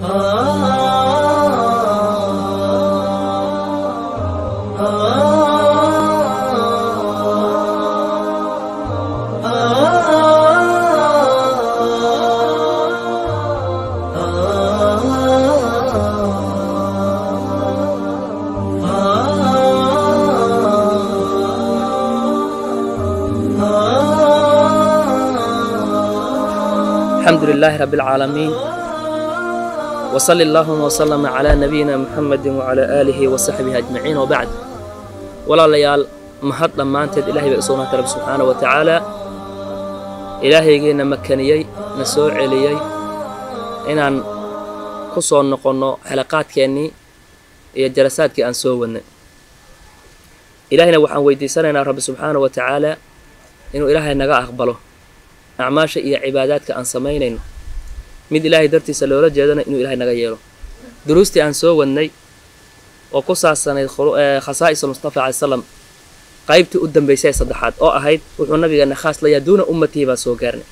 الحمد لله رب العالمين وصل اللهم وسلم على نبينا محمد وعلى آله وصحبه أجمعين وبعد ولا ليال mahad dhammaanteed ilahay bay u sugnaatay rabbi subxaana wa tacaala ilaahaygiina makaniyey na soo celiyey inaan ku soo noqonno xalaqaadkeennii iyo jalasaadkii aan soo wadnay ilaahayna waxaan weydiisanaynaa rabbi subxaana wa tacaala inuu ilaahay naga aqbalo acmaasha iyo cibaadaadka aan samaynayno mid ilaahay dartiisa loola jeedana inuu ilahay naga yeelo duruustii aan soo wadnay oo ku saabsanayd khasaa'is almustafa calay slam qaybtii u dambaysay ee saddexaad oo ahayd wuxuu nabigeena khaas layaa duuna ummatihi baan soo gaarnay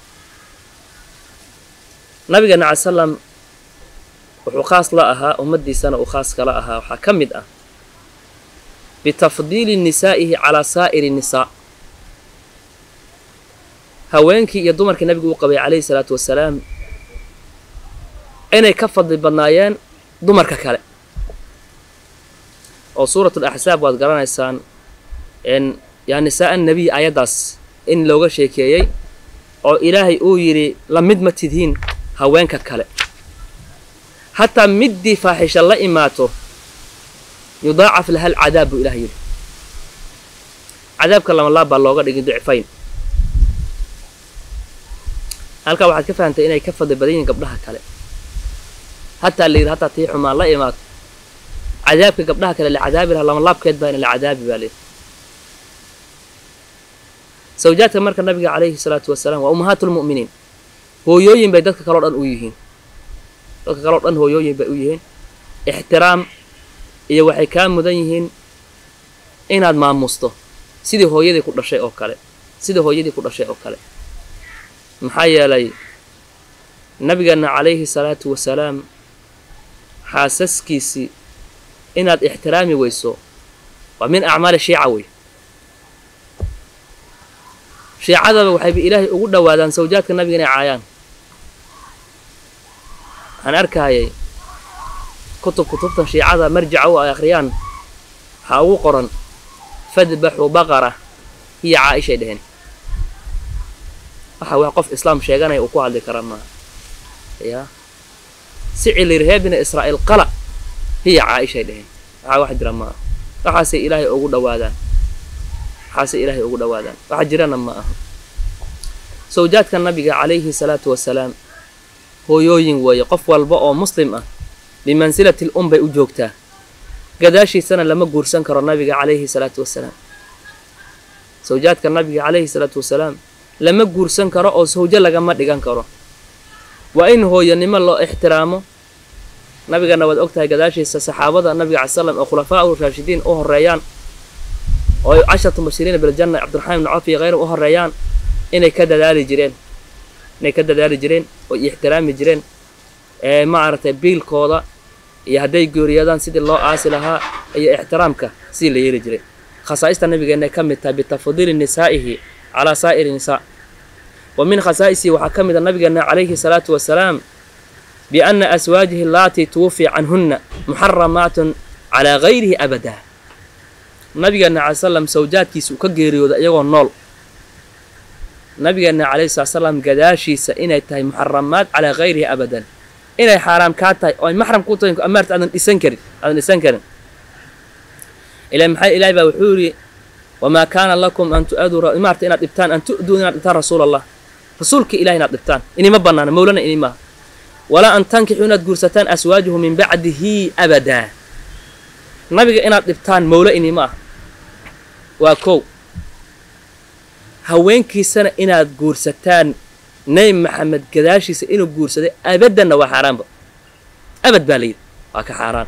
nabigeena calay salam wuxuu khaas la ahaa ummaddiisana uu khaas kala ahaa waxaa ka mid ah bitafdiili nisaa'ihi calaa saa'iri nisaa haweenkii iyo dumarkii nabigu uu qabay calayhi salaatu wasalaam inay ka fadli badnaayeen dumarka kale oo suuratul axsaab waad garanaysaan yaa nisaa annabiy ayaddaas in looga sheekeeyey oo ilaahay uu yidhi la mid ma tidhiin haweenka kale hataa middii faaxisha la imaato yudaacaf laha alcadaab buu ilaah yidhi cadaabka lamalaab baa looga dhigin dicfayn halkaa waxaad ka fahamtay inay ka fadli badan yihiin gabdhaha kale hataa la yidhi hataa tii xumaan la imaato cadaabka gabdhaha kale la cadaabi laha lamalaabkeed baa ina la cadaabi baa layidhi sawjaadka marka nabiga calayhi salaatu wasalaam waa ummahaatulmu'miniin hooyooyin bay dadka kaleo dhan u yihiin dadka kaleo dhan hooyooyin bay u yihiin ixtiraam iyo waxay kaa mudan yihiin inaad maamuusto sidii hooyadii ku dhashay oo kale sidii hooyadii ku dhashay oo kale maxaa yeelay nabigeenna calayhi salaatu wasalaam xaasaskiisii inaad ixtiraami weyso waa min acmaali shiica wey shiicadaba waxayba ilaahay ugu dhowaadaan sawjaadka nabiga inay caayaan waxaan arkayay kutub kutubtan shiicada marjaca u ay akhriyaan waxaa ugu qoran fadbaxu baqara hiya caaishay dheheen waxa wax qof islaam sheeganaya uu ku hadli karaa maaha ya sicilir reer bina israa'iil qala hiya caaishay dheheen waxaa wax jira maaha waxaasay ilaahay ugu dhowaadaan waxaasay ilaahay ugu dhowaadaan waxa jirana ma aha sawjaadka nabiga calayhi salaatu wasalaam hooyooyin weeye qof walba oo muslim ah bimansilati l um bay u joogtaa gadaashiisana lama guursan karo nabiga calayhi salaatu wasalaam sawjaadka nabiga calayhi salaatu wasalaam lama guursan karo oo sawjo lagama dhigan karo waa in hooyanimo loo ixtiraamo nabigana waad og tahay gadaashiisa saxaabada nabiga cala slam oo khulafaa u raashidiin u horeeyaan oo ay casharatu mubashiriina biljanna cabdiraxmaan ibnu cawf iyo kheyra u horeeyaan inay ka dadaali jireen inay ka dadaali jireen oo ixtiraami jireen ee maaragtay biilkooda iyo hadday geeriyadaan sidii loo aasi lahaa iyo ixtiraamka sidii la yeeli jiray khasaa'ista nabigeena ka mid tahay bitafdiili nisaa'ihi calaa saa'iri nisaa wa min khasaa'isihi waxaa ka mid a nabigeena calayhi salaatu wasalaam bianna aswaajihi allaatii tuwufii canhunna muxaramaatun calaa gayrihi abadaa nabigeena calay slam sawjaadkiisa uu ka geeriyooda iyagoo nool nabigeena calayhi salatu salaam gadaashiisa inay tahay muxaramaad calaa gayrihi abadan inay xaaraam kaa tahay oo ay maxram ku tahay amaarta aadan dhisan karin aadan dhisan karin ila maxay ilaahay baa wuxuu yidhi wamaa kaana lakum an tu'aduu maarta inaad dhibtaan an tu'duu inaad dhibtaan rasuul allah rasuulka ilahay inaad dhibtaan inima bannaana mawlana inimaaha walaa an tankixuu inaad guursataan aswaajahu min bacdihi abadaa nabiga inaad dhibtaan mawlo inima ah waa kow haweenkiisana inaad guursataan nebi maxamed gadaashiisa inuu guursaday abaddanna waa xaaraanba abad baa layidhi waa ka xaaraan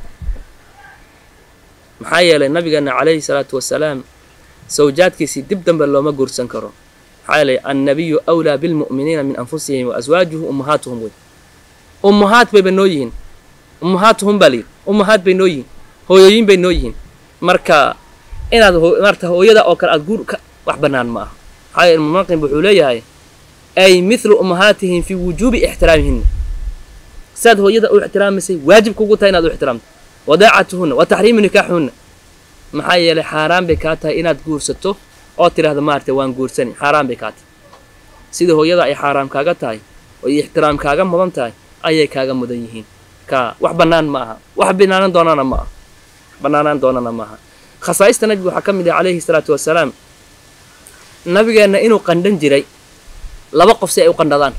maxaa yeelay nabigeena calayhi salaatu wasalaam sawjaadkiisii dib dambe looma guursan karo maxaa yeelay annabiyu awlaa bilmu'miniina min anfusihim wa aswaajuhu ummahaatuhum wey ummahaat bayba noo yihiin ummahaatuhum baa layidhi ummahaad bay noo yihiin hooyooyin bay noo yihiin marka inaad maarata hooyada oo kale aad guur ka wax bannaan ma aha maxaa yeele munaqim wuxuu leeyahay ay mithlu ummahaatihim fii wujuubi ixtiraamihinna saad hooyada u ixtiraamaysay waajib kugu tahay inaad u ixtiraamto wadaacatuhunna wa taxriimu nikaaxuhunna maxaa yeelay xaaraan bay kaa tahay inaad guursato oo tidhaahdo maarata waan guursani xaaraan bay kaa tahay sida hooyada ay xaaraam kaaga tahay oo ay ixtiraam kaaga mudan tahay ayay kaaga mudan yihiin ka wax bannaan ma aha wax banaanan doonana ma aha bannaanaan doonana ma aha khasaa'ista nabiga waxaa ka mid ah calayhi salaatu wasalaam nabigeenna inuu qandhan jiray laba qof si ay u qandhadaan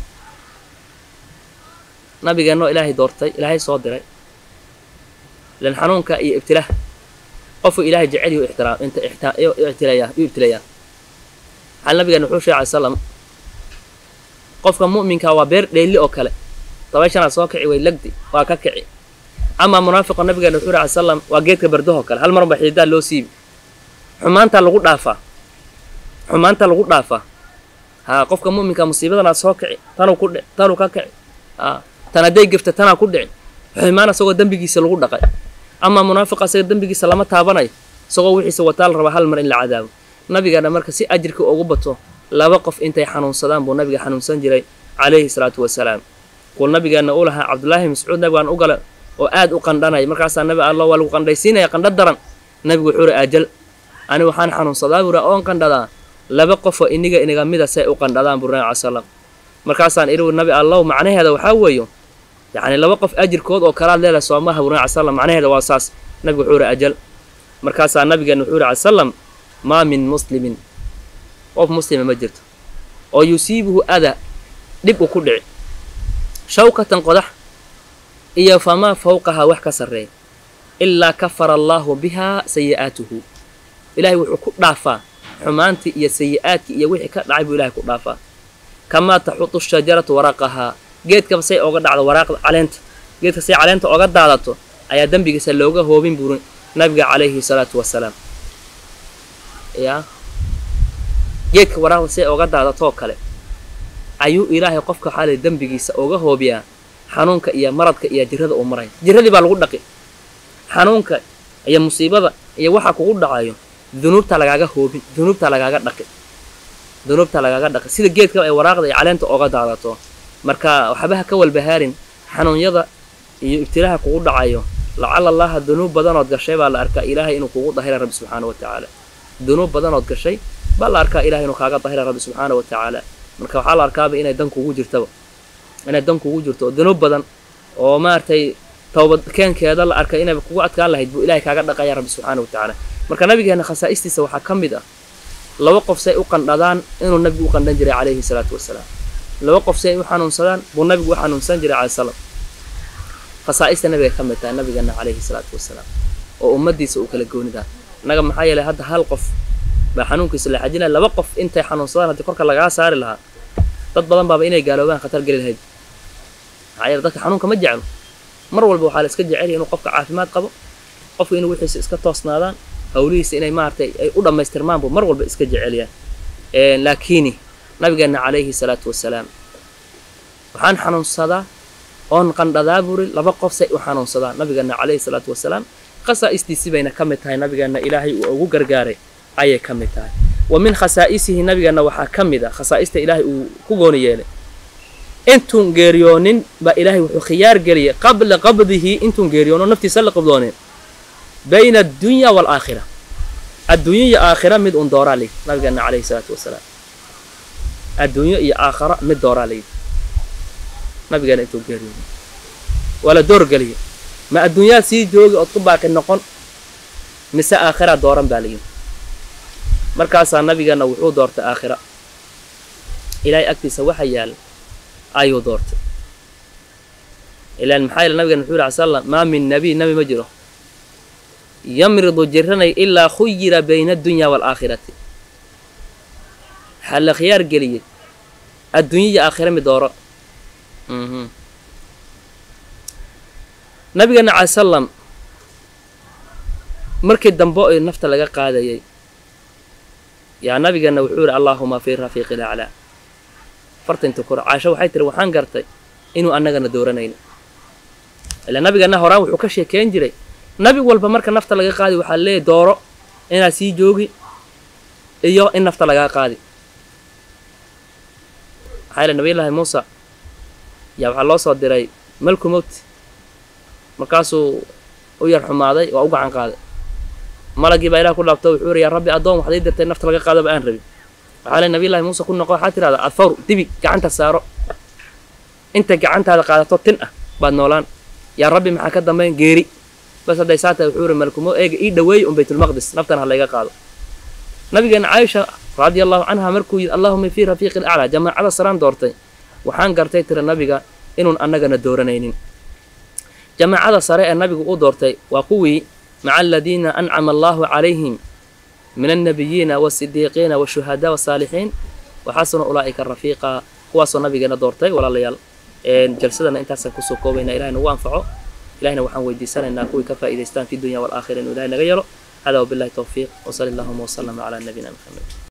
nabigeennoo ilaahay doortay ilaahay soo diray lan xanuunka iyo ibtilaah qofuu ilaahay jecel yuu ixtiraam inta ixtilayaa yuu ibtilayaa maxaa nabigeenna wuxuu sheegay salam qofka mu'minka waa beer dheelli oo kale dabayshanaad soo kici way lagdi waa ka kici amaa munaafiqa nabigeena wuxuu yidhi salam waa geedka bardahoo kale hal marba xididaa loo siibi xumaantaa lagu dhaafaa xumaantaa lagu dhaafaa haa qofka mu'minka musiibadanaad soo kici tanuu ku dhici tanuu ka kici aa tan hadday gefta tanaa ku dhici xumaan isagoo dembigiisa lagu dhaqay amaa munaafiqa isaga dembigiisa lama taabanayo isagoo wixiisa wataa la rabaa hal mar in la cadaabo nabigeena marka si ajirka ugu bato laba qof intay xanuunsadaan buu nabiga xanuunsan jiray calayhi salaatu wasalaam kuul nabigeenna u lahaa cabdullaahi mascuud nabigaan u gala oo aad u qandhanaya markaasaa nabi allah waa lagu qandhaysiinaya qandho daran nabigu wuxuu uri ajal ani waxaan xanuunsadaa buura oon qandhadaa laba qofoo iniga iniga mida say u qandhadaan buu nabi salam markaasaan idhi nabi allow macnaheeda waxaa weeyo yacni laba qof ajirkood oo kalaad leedahay soomaha buu nabi salam macnaheeda waa saas nabigu wuxuu uri ajal markaasaa nabigeenna wuxuu uri salam maa min muslimin qof muslima ma jirto oo yusiibuhu ada dhib u ku dhici shawkatan qodax iyo famaa fawqahaa wax ka sarreeya ilaa kafara allaahu bihaa sayi'aatuhu ilaahay wuxuu ku dhaafaa xumaantii iyo sayi'aadkii iyo wixii ka dhacay buu ilahay ku dhaafaa kamaa taxutu shajaratu waraqahaa geedkaba say oga dhacdo waraaqda caleenta geedka say caleenta oga daadato ayaa dembigiisa looga hoobin buuri nabiga calayhi salaatu wasalaam yaa geedka waraaqda say oga daadatoo kale ayuu ilaahay qofka xaalay dembigiisa uga hoobiyaa xanuunka iyo maradka iyo jirada uu maraya jiradii baa lagu dhaqi xanuunka iyo musiibada iyo waxa kugu dhacayo dunuubtaa lagaaga hoobin dunuubtaa lagaaga dhaqi dunuubtaa lagaaga dhaqi sida geedka ay waraaqda iyo caleenta oga daadato marka waxbaha ka walbahaarin xanuunyada iyo ibtilaaha kugu dhacayo lacala allaha dunuub badanood gashay baa la arkaa ilaahay inuu kugu dahira rabbi subxaana wa tacaala dunuub badanood gashay baa la arkaa ilahay inuu kaaga dahira rabbi subxaana wa tacaala marka waxaa la arkaaba inay dan kugu jirtaba inay dan kugu jirto oo dunuub badan oo maaragtay towbadkeenkeeda la arkay inay kugu adkaan lahayd buu ilahay kaaga dhaqaya rabbi subxaana wa tacaala marka nabigeena khasaa'istiisa waxaa ka mid ah laba qof say u qandhadaan inuu nabigu u qandhan jiray calayhi salaatu wasalaam laba qof say u xanuunsadaan buu nabigu u xanuunsan jiray calay salam khasaa'ista nabiga ka mid tahay nabigeena calayhi salaatu wasalaam oo ummaddiisa uu kala goonidaa innaga maxaa yeelay hadda hal qof baa xanuunkiisa la xajinaya laba qof intay xanuunsadaan haddii korka lagaa saari lahaa dad badan baaba inay gaaloobaan khatar geli lahayd maxaa yeele dadka xanuunka ma jeclo mar walba waxaa la iska jecelya inuu qofka caafimaad qabo qofka inuu wixiisa iska toosnaadaan hawlihiisa inay maaragtay ay u dhammaystirmaan buu mar walba iska jecelyaa laakiini nabigeenna calayhi salaatu wasalaam waxaan xanuunsadaa oon qandhadaa buri laba qof say u xanuunsadaa nabigeenna calayhi salaatu wasalaam khasaa'istiisi bayna ka mid tahay nabigeenna ilaahay uu ugu gargaaray ayay ka mid tahay wa min khasaa'isihi nabigeenna waxaa ka mid ah khasaa'ista ilaahay uu ku gooni yeelay intuun geeriyoonin baa ilaahay wuxuu khiyaar geliyay qabla qabdihi intuun geeriyoono naftiisa la qabdoonin bayna addunya waalaakhira adduunyo iyo aakhira mid un dooraa layidhi nabigeenna calayhi salaatu wasalaam adduunyo iyo aakhara mid dooraa layidhi nabigeenna intuu geeriyoonin waa la doorgeliyay ma adduunyaad sii joogi ood ku baaqi noqon mise aakhiraa dooran baa layidhi markaasaa nabigeenna wuxuu doortay aakhira ilaahay agtiisa waxa yaala ayuu doortay ilaan maxaa yeele nabigan wuxuu yidhi sal maa min nabiy nabi ma jiro yamridu jiranay ilaa khuyira bayna addunya waalaakhirati waxaa la khiyaar geliyey adduunya iyo aakhira mid dooro nabigeena cala salam markii dambe oy nafta laga qaadayay yaa nabigeenna wuxuu yidhi allaahuma fi rafiiqi laclaa fartainta kore caasho waxay tiri waxaan gartay inuu annagana dooranayno ila nabigana horaan wuxuu ka sheekeyn jiray nabi walba marka nafta laga qaadi waxaa leeyahy dooro inaad sii joogi iyo in nafta lagaa qaadi maxaa yele nabiyullaahi muusa yaa waxaa loo soo diray malku mowti markaasuu u yar xumaaday waa u gacan qaaday malagii baa ilah ku dhaabto wuxuu yidhi yaa rabbi addoon waxday dirtay nafta laga qaadaba aan rabin waxaa le nabiyullahi muuse ku noqo waxaa tirahdaa adfawr dibi gacanta saaro inta gacantaada qaadato tin ah baad noolaan yaa rabbi maxaa ka dambayn geeri bas hadday saa tahay wuxuu yidhi malkumo eega ii dhaweey un baytulmaqdis naftan ha layga qaado nabigeena caaisha radia allahu canha markuu yidhi allahuma fii rafiiqi alaclaa jamaacada saraan doortay waxaan gartay tira nabiga inuun annagana dooranaynin jamaacada sare ee nabigu u doortay waa kuwii maca aladiina ancama allahu calayhim min alnabiyiina waasidiiqiina washuhadaa wasaalixiin waxasuna ulaa'ika rafiiqa kuwaasoo nabigeena doortay walaalayaal jalsadana intaasaan kusoo koobayna ilahay nagu anfaco ilahina waxaan weydiisanaynaa kuwii ka faa'idaystaan fi dunya waalaakhira inuu ilahay naga yelo hada wabillahi towfiiq wsali allahuma wslama calaa nabiyina maxamed